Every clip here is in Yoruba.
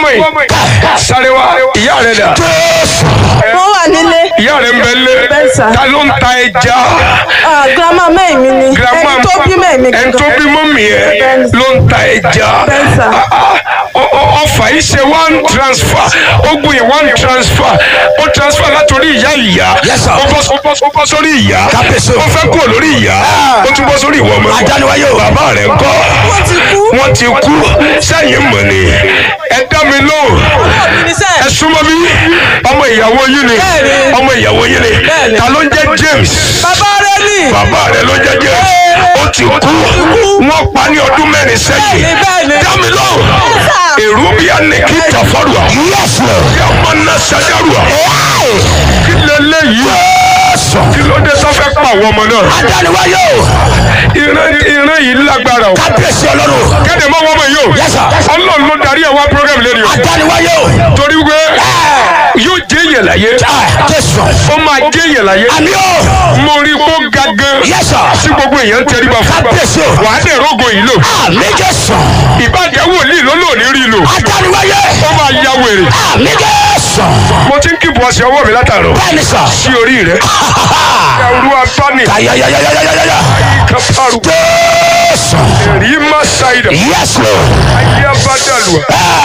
yìí sáré wá ìyá rẹ dà wọ́n wà nílé ìyá rẹ ń bẹ lé Bẹ́ẹ̀ sà. ta ló ń ta ẹja Ah, grandma mẹ́rin mi ni grandma ẹni tó bí mẹ́rin mi ẹni tó bí mọ́mì ẹ Bẹ́ẹ̀. ló ń ta ẹja Bẹ́ẹ̀ sà. Ah, ah, ọ- ọ- ọfà yìí ṣe one transfer ó gbìn one transfer ó transfer látòrí ìyá ìyá Yes, sir. ó bọ́ ó bọ́- ó bọ́ sórí ìyá Kábíyèsí o. ó fẹ́ kúrò lórí ìyá ó tún bọ́ sórí ìwọ ọmọ Adániwáyé o. bàbá rẹ̀ ń kọ́ Wọ́n ti kú. wọ́n ti kú sẹ́yìn mọ̀ ni ẹ dá mi lóhùn ẹ súnmọ́ mi ọmọ ìyàwó yín ni Bẹ́ẹ̀ni. ọmọ ìyàwó yín ni Bẹ́ẹ̀ni. ta ló ń jẹ́ James bàbá rẹ ní bàbá rẹ̀ ló jẹ́ James ó ti kú wọ́n pa ní ọdún mẹ́rin sẹ́yìn Bẹ́ẹ̀ni, bẹ́ẹ̀ni. dá mi lóhùn sà. èrú bí a ní kí tàfọ́rùà Yes, Lord. kí a máa ná sẹ́dárùà kí lélẹ́yìí kí ló dé tó fẹ́ pa àwọn ọmọ náà Adániwáyé o. ìran ìran yìí lágbára o Kábíyèsí ọlọ́run. kéde mọ́ wọ́n mọ̀ yìí o Yes, sir. ọlọ́run ló darí ẹ̀ wá program lórí o Adániwáyé o. torí wípé yóò jẹ́ yẹ̀ láyé Ah, Jésù. ó máa jẹ́ yẹ̀ láyé Àmì o. mo rí kó ga gan Yes, sir. sí gbogbo èèyàn tẹríba fún Kábíyèsí o. wàá dẹ̀ rógo yìí lò Àmì Jésù. ìbàjẹ́ wòlíì ló lò ní rí lò Adániwáyé. ó máa ya wèrè Àmì Jésù. mo ti ń kíbu ọ̀sẹ̀ ọwọ́ mi látàrọ̀ Bẹ́ẹ̀ni sọ. sí orí rẹ̀ ẹrú abáni Ayayayayayaya. kápárù Jésù. èrí má ṣàìdà Yes, Lord. ayé abádàlùwà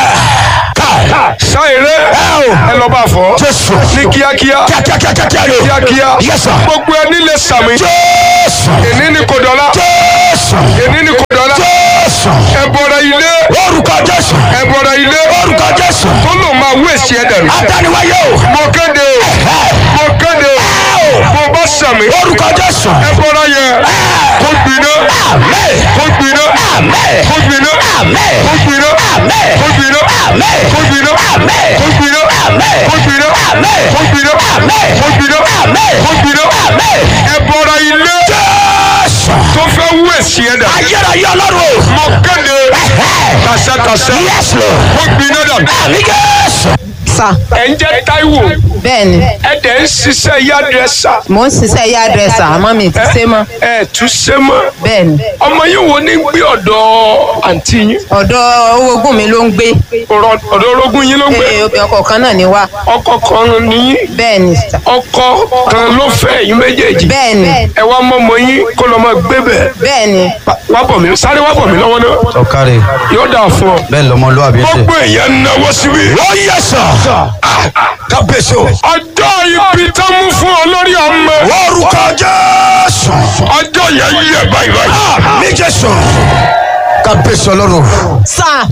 Káì. ṣáìrẹ́ ẹ lọ bá fọ́ Jésù. ní kíákíá Kíákíákíákíá ni o. kíákíá Yes, sir. gbogbo ẹni lè sàmì Jésù. èní ni kò dọ́là Jésù. èní ni kò dọ́là Jésù. ẹ bọ̀rọ̀ ilé Orúkọ Jésù. ẹ bọ̀rọ̀ ilé Orúkọ Jésù. tó lò máa wé èsì ẹ̀ dànù. Adániwáyé o. mo kéde o mo kéde o mo bá sàmì Orúkọ Jésù. ẹ bọ̀rọ̀ yẹ kó gbiná Àmín. kó gbiná Àmín. kó gbiná Àmín. kó gbiná Àmín. kó gbiná Àmín. kó gbiná Àmín. kó gbiná Àmín. kó gbiná Àmín. kó gbiná Àmín. kó gbiná Àmín. kó gbiná Àmín. ẹ bọ̀rọ̀ ilé Jésù. tó fẹ́ wé èsì ẹ̀ dànù. Ayérayé ọlọ́run o. mo kéde kàṣàkàṣà Yes, Lord. kó gbiná dànù. Àmì Jésù. sà ẹ̀ ń jẹ́ Táíwò bẹ́ẹ̀ni ẹ̀ dẹ̀ ń ṣiṣẹ́ yádrẹ́sà mò ń ṣiṣẹ́ yá dírẹ́sà àmọ́ mi ti ṣe mọ́ ẹ̀ tún ṣe mọ́ bẹ́ẹ̀ni ọmọ yìí wo ní gbé ọ̀dọ̀ àǹtí yín ọ̀dọ̀ owó ogún mi ló ń gbé ọ̀rọ̀- ọ̀dọ̀ orogún yín ló ń gbé Ee, ọkọ̀ kan náà ni wá ọkọ kan ní bẹ́ẹ̀ni sà ọkọ kan ló fẹ́ yín méjèèjì bẹ́ẹ̀ni ẹ wá mọ́mọ yín kó lọ́ máa gbé bẹ̀ bẹ́ẹ̀ni wá bọ̀ mí sáré wá bọ̀ mí lọ́wọ́ náà ọ̀kárẹ̀ yóò dà fún ọ. bẹ́ẹ̀ lọmọlúwàbí ṣe. gbogbo èèyàn náwó síbi. Ó yẹ sọ. Kábíyèsí o. ọjọ́ ibi tó mú fún ọ lórí ọmọ Orúkọ Jésù. ọjọ́ yẹn yẹ báyìí báyìí. Àmì Jésù. Kábíyèsí ọlọ́run. sà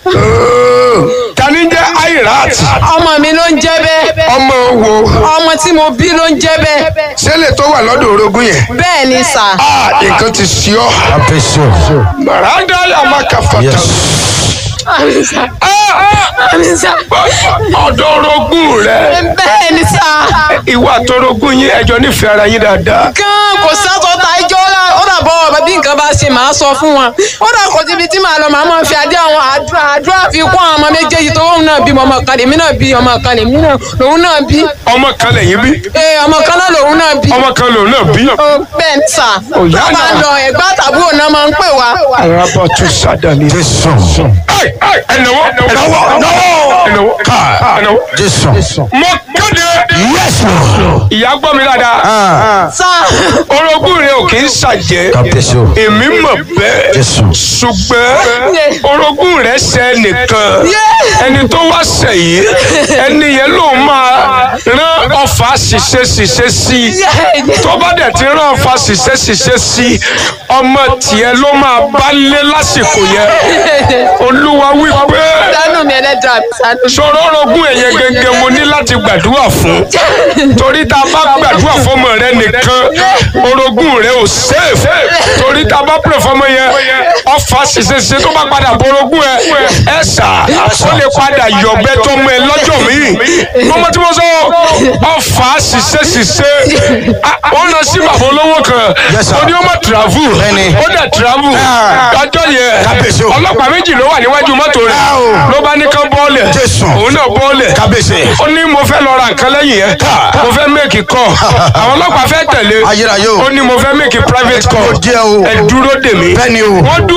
tani jẹ́ airat ọmọ mi ló ń jẹ́ bẹ́ẹ̀ ọmọ wo ọmọ tí mo bí ló ń jẹ́ bẹ́ẹ̀ sẹ́lẹ̀ tó wà lọ́dọ̀ orogún yẹn. bẹ́ẹ̀ni sà Ah, nǹkan ti ṣí ọ. kábíyèsí o. Màrádá yà má kà fàtà. Yes. àmì sà àmì sà Ọ̀dọ̀ orogún rẹ̀. bẹ́ẹ̀ni sà Ìwà àtọrogún yín ẹjọ́ nífẹ̀ẹ́ ara yín dáadáa. gan kò sátọ ta ẹjọ́ rà ó dà bọ́ ọ̀bẹ bí nǹkan bá ṣe máa sọ fún wọn ó dà kò síbi tí màá lọ màá máa fi adé àwọn àdúrà àdúrà fi kún àwọn ọmọ méjèèjì tó òun náà bí ọmọ kan lèmi náà bí ọmọ kan lèmi náà lòun náà bí Ọmọ kan lẹ́yìn bí. ee ọmọ kan náà lòun náà bí Ọmọ kan lòun náà bí. ó bẹ́ẹ̀ ní sà Òyà tó bá náà. lọ ẹ̀gbá tàbúrò náà máa ń pè wá Arábọ̀ tún sádàní. jésù. Ẹnáwó ẹnáwó ẹnáwó ẹnáwó. jésù. Mo kéde. Yes, Lord. Ìyá gbọ́ mi dáadáa. sà Orogún rẹ̀ ò kì í ṣàjẹ́. kábíyèsí o. Èmi mọ̀ bẹ́ẹ̀. jésù. ṣùgbọ́n orogún rẹ̀ ṣe nìkan ẹni tó wá ṣẹ̀ yìí ẹni yẹn ló máa rán ọfà ṣiṣẹ́ ṣiṣẹ́ sí i tó bá dẹ̀ ti rán ọfà ṣiṣẹ́ ṣiṣẹ́ sí i ọmọ tiẹ̀ ló máa bá lé lásìkò yẹn olúwa wípé dánú mi ẹlẹ́dàá mi sánú sọ̀rọ̀ orogún ẹ̀yẹ gẹ́gẹ́ mo ní láti gbàdúrà fún torí tá a bá gbàdúrà fọmọ rẹ nìkan orogún rẹ ò safe torí tá a bá pè fọmọ yẹn ọfà ṣiṣẹṣiṣẹ tó bá padà borogún ẹ ẹ sà ó lè padà yọ̀bẹ tó mọ ẹ lọ́jọ́ míì mọ́mọ́ tí mo sọ ọfà ṣiṣẹṣiṣẹ wọ́n lọ sí bàbá olówó kan Yes, sir. ó ní ó má travel Bẹ́ẹ̀ni. ó dẹ̀ travel ọjọ́ Kábíyèsí o. yẹn ọlọ́pàá méjì ló wà níwájú mọ́tò rẹ̀ Ah, o. ló bá ní kán bọ́ọ̀lẹ̀ Jésù. òun náà bọ́ọ̀lẹ̀ Kábíyèsí. ó ní mo fẹ́ lọ ra nǹkan lẹ́yìn yẹn mo fẹ́ make call àwọn ọlọ́pàá fẹ́ tẹ̀lé Ayérayé o. ó ní mo fẹ́ make private call Ó jẹ́ o. ẹ dúró dè mí Bẹ́ẹ̀ni o. wọ́n dúró dè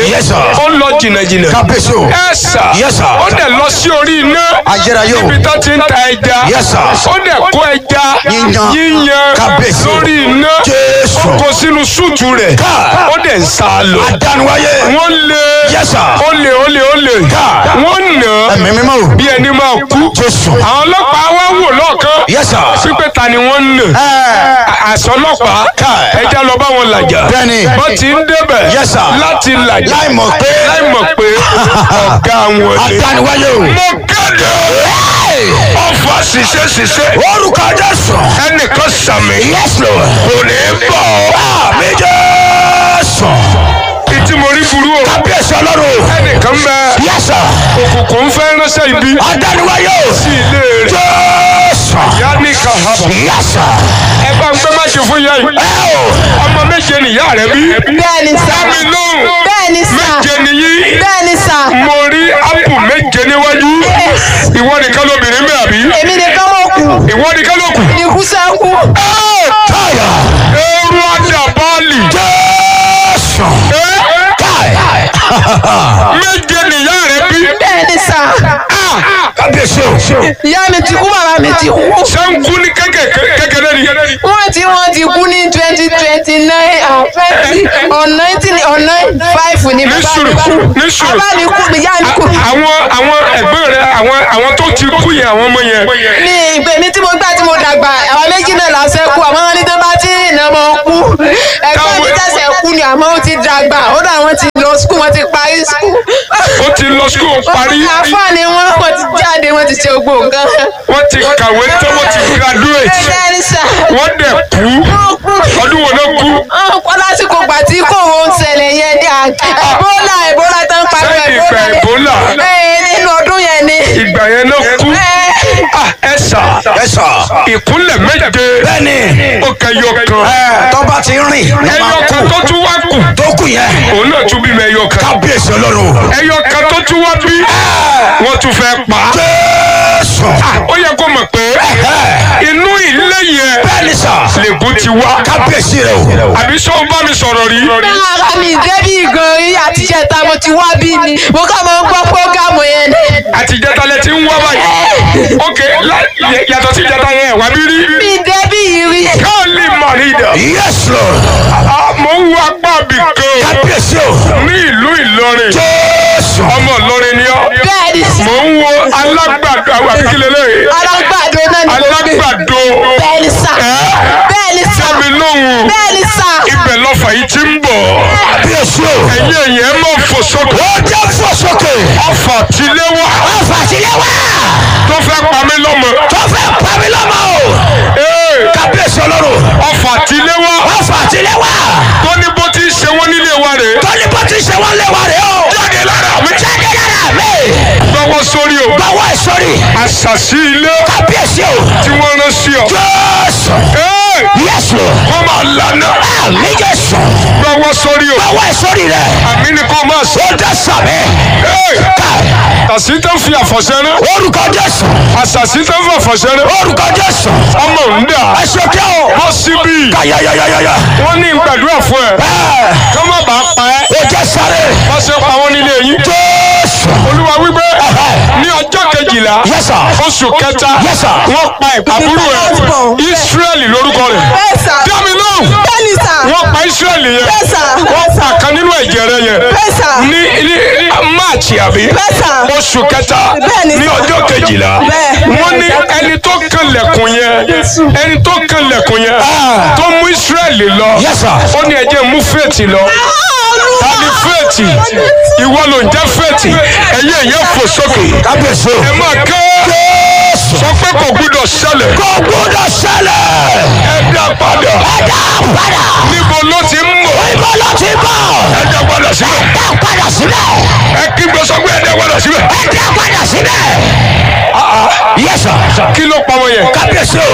Yes, sir. ó lọ jìnnàjìnnà kábíyèsí o. ẹ sà Yes, sir. ó dẹ̀ lọ sí orí iná Ayérayé o. níbi tó ti ń ta ẹja Yes, sir. ó dẹ̀ kó ẹja Yíyan. yíyan Kábíyèsí o. lórí iná Jésù. ó kó sínú súùtù rẹ̀ Ká. ó dẹ̀ ń sá lọ adánuwáyé. wọ́n lé Yes, sir. ó lé ó lé ó lé Ká. wọ́n nà á ẹ̀mí mímọ́ o. bí ẹni máa kú Jésù. àwọn ọlọ́pàá wá wò lọ́ọ̀kan Yes, sir. pípẹ́ ta ni wọ́n ń nà Ẹ. àṣọ ọlọ́pàá Ká. ẹja lọ bá wọn làjà Bẹ́ẹ̀ni. wọ́n ti ń débẹ̀ Yes, sir. láti làjà Láì mọ̀ pé. láì mọ̀ pé ọ̀gá wọn ni. adánuwáyé o. mo kéde ọfà ṣiṣẹ́ ṣiṣẹ́ orúkọ Jésù. ẹnìkan sàmì Yes, Lord. kò ní bọ̀ àmì Jésù. ìtí mo rí burú o kábíyèsí ọlọ́run. ẹnìkan bẹ Yes, sir. òkùnkùn fẹ́ ránṣẹ́ ibi adánuwáyé o. sí ilé rẹ̀ Jésù. ìyá ní kahaba Yes, sir. ẹ bá ń gbé má ṣe fún ìyá yìí ẹ o. ọmọ méje nìyá rẹ bí bẹ́ẹ̀ni sà dámi lóhùn bẹ́ẹ̀ni sà méje nìyí bẹ́ẹ̀ni sà mo rí ápù méje níwájú ìwọ nìkan lóbìnrin bẹ́ẹ̀ àbí èmi nìkan mọ̀ kù ìwọ nìkan ló kù ikú sẹ́kù Táyà. ẹrú àdàbálì Jésù. Táyà. méje nìyá rẹ bí bẹ́ẹ̀ni sà kábíyèsí o. ìyá mi ti kú bàbá mi ti kú sẹ́ńkú ní kékeré ni wọ́n ti wọ́n ti kú ní twenty twenty nine twenty or nineteen or nine five ní ní bàbá sùúrù mi ní sùúrù bàbá mi kú ìyá mi kú àwọn àwọn ẹgbẹ́ rẹ àwọn àwọn tó ti kú yẹn àwọn ọmọ yẹn ní ìgbè mi tí mo gbà tí mo dàgbà àwọn méjì náà la ṣe kú àmọ́ wọn ní tó bá tí ìnà mọ́ kú ẹ̀gbọ́n mi tẹ̀sẹ̀ kú ni àmọ́ ó ti dàgbà ó dà wọ́n ti lọ skul wọ́n ti parí skul. ó ti lọ skul parí àfáàní wọn wọ́n ti jáde wọ́n ti ṣe gbogbo nǹkan. wọ́n ti kàwé tó wọ́n ti graduate ẹgbẹ́ ẹni sà wọ́n dẹ̀ kú wọ́n kú. ọdún wo ló kú ọ̀pọ̀ lásìkò gbà tí kò wọ́n ń ṣẹlẹ̀ yẹn ní ẹ̀bólà ẹ̀bólà tó ń pariwo Sẹ́yìn ìgbà ẹ̀bólà Ebola. ẹ̀ nínú ọdún yẹn ni. ìgbà yẹn ló kú ẹ̀ Ah, ẹ sà Yes, sir. ìkúnlẹ̀ méje Bẹ́ẹ̀ni. ó kẹyọ kan Ẹ tọ́ba ti rìn. ló ẹyọ máa kan kú. tó tún wá kù tó kù yẹn. òun náà tún bímọ ẹyọ kan kábíyèsí ọlọ́run. ẹyọ kan tó tún wá bí wọ́n tún fẹ́ pa á. Jésù. ó yẹ kó mọ̀ pé inú ilé yẹn Bẹ́ẹ̀ni sà. lègùn ti wá kábíyèsí rẹ o. àbí sọ bá mi sọ̀rọ̀ rí ara mi débi gan rí àtijọ́ ta mo ti wá bí ni mo kàn máa ń gbọ́ prógámù yẹn ni. àtijọ́ta lẹ ti ń wá báyìí ok la- yẹ- yàtọ̀ sí ìjọta yẹn wà bí rí mi débi yìí rí. káàlì mọ̀rídà Yes Lord. mo ń wo apá bì kan kábíyèsí o. ní ìlú Ìlọrin Jésù. ọmọ Ìlọrin ni ọ́ bẹ́ẹ̀ ni mo ń wo alágbàdo àwọn àbíkílẹ̀ lẹ́yìn alágbàdo náà ni mo gbé. alágbàdo bẹ́ẹ̀ ni sà bẹ́ẹ̀ ni sà sábì lóhùn bẹ́ẹ̀ ni sà. ibẹ̀ lọ́fà yìí ti ń bọ̀ kábíyèsí o. ẹ̀yìn ẹ̀yìn ẹ̀ máa fò sókè ó jẹ́ fò sókè. ọfà tilé wà ọ̀fà sílẹ̀ wá. tó fẹ́ pa mí lọ́mọ tó fẹ́ pa mí lọ́mọ o. Ee, kábíyèsí ọlọ́run. ọfà tilé wà ọ̀fà sílẹ̀ wá. tó ní bó ti ṣe wọ́n nílé wa rèé tọ́ni bó ti ṣe wọ́n lé wa rè o. jáde lára mi jáde lára mi. gbọ́wọ́ sórí o báwo ẹ sọ́rí. àṣàṣì ilé kábíyèsí o. tí wọ́n rán sí ọ. Jésù. Ee, Yes Lord. wọ́n máa lànà àmì Jésù. gbọ́wọ́ sórí o báwo ẹ sọ́rí rẹ̀. àmì ni kò máa sọ. ó dá sàmì. Ee, káì. àṣì tó ń fi àfọ̀ṣẹ́ rán orúkọ Jésù. àṣàṣì tó ń fi àfọ̀ṣẹ́ rán orúkọ Jésù. ọmọ ń dà ẹ ṣe kí o. bọ́ síbí kàyàyàyàyà. wọ́n ní gbàdúrà fún ẹ ẹ kọ́ má bàa pa ẹ́ ó jẹ́ sáré. wọ́n ṣe pa wọ́n nílé yín. Jésù. olúwa wípé ní ọjọ́ kejìlá Yes, sir. oṣù kẹta Yes, sir. wọ́n pa àbúrò ẹ̀ Ísírẹ́lì lórúkọ rẹ̀ bẹ́ẹ̀ sà dámi lóhùn bẹ́ẹ̀ ni sà wọ́n pa Ísírẹ́lì yẹn bẹ́ẹ̀ sà wọ́n pa kan nínú ẹ̀jẹ̀ rẹ̀ yẹn bẹ́ẹ̀ sà ní ní máàcì àbí bẹ́ẹ̀ sà oṣù kẹta Bẹ́ẹ̀ ni, ní sir. ọjọ́ kejìlá Bẹ́ẹ̀. wọ́n ní ẹni tó kan lẹ̀kùn yẹn ẹni tó kan lẹ̀kùn yẹn tó mú Ísírẹ́lì lọ Yes, sir. ó ní ẹjẹ́ mú fèètì lọ tani fèètì ìwọ ló ń jẹ́ fèètì ẹ̀yẹ yẹn fò sókè kábíyèsí o. ẹ máa ké Jésù. sọ pé kò gbúdọ̀ ṣẹlẹ̀ kò gbúdọ̀ ṣẹlẹ̀. ẹ dá padà ẹ dá padà. níbo ló ti ń mọ̀ ibo ló ti bọ̀. ẹ dá padà síbẹ̀ dá padà síbẹ̀. ẹ kí gbé sọ pé ẹ dá padà síbẹ̀ ẹ dá padà síbẹ̀. Yes, sir. kí ló pa wọn yẹn kábíyèsí o.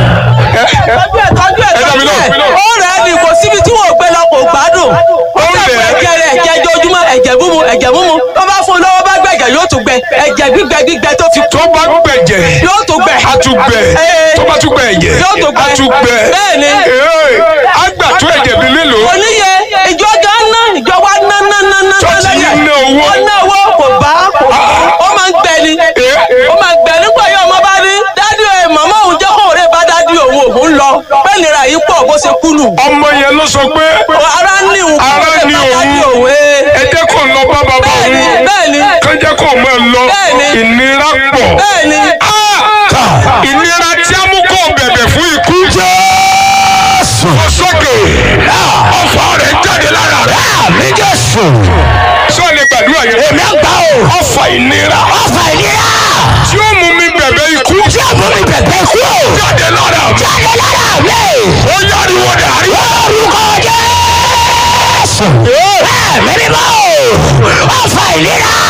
tọ́jú ẹ̀ tọ́jú ẹ̀ ẹ dá mi tọ́jú lóhùn. ẹ̀ ó rẹ̀ ẹ́ ní kò síbi tí wọ́n gbé lọ kò gbádùn ó Ó dàpọ̀ rẹ̀ ẹ́. ẹ̀jẹ̀ rẹ̀ ẹ̀jẹ̀ ojoojúmọ́ ẹ̀jẹ̀ múmu ẹ̀jẹ̀ múmu tó bá fún un lọ́wọ́ bá gbẹ̀jẹ̀ yóò tún gbẹ ẹ̀jẹ̀ gbígbẹ gbígbẹ tó fi tó bá gbẹ̀jẹ̀ yóò tún gbẹ a tún gbẹ Ee. tó bá tún gbẹ ẹ̀jẹ̀ Yóò tún gbẹ. a tún gbẹ Bẹ́ẹ̀ni. Ee, á gbà tó ẹ̀jẹ̀ bíi mélòó oníye ìjọ gan ná ìjọ wa ná ná ná ná tó bẹ́ẹ̀ nira yìí pọ̀ bó ṣe kú nù. ọmọ yẹn ló sọ pé ara ní òun Ara ní òun. òwe. ẹ jẹ́ kó lọ bá bàbá bẹ́ẹ̀ni òun bẹ́ẹ̀ni kó jẹ́ kó máa lọ Bẹ́ẹ̀ni. ìnira pọ̀ bẹ́ẹ̀ni. Ah! ìnira tí a mú kó bẹ̀bẹ̀ fún ikú Jésù. lọ sókè ọfà rẹ̀ jáde lára rẹ̀ Àmì Jésù. sọ lè gbàdúrà yẹn Èmi ń gbà o. ọfà ìnira Ọfà ìnira. tí ó mú mi bẹ̀bẹ̀ ikú Tí a mú mi bẹ̀bẹ̀ kú. jáde lára mi Jáde lára mi. ó yáriwo dàrí Orúkọ Jésù. Ẹ̀mí mímọ́ o. Ọfà ìnira.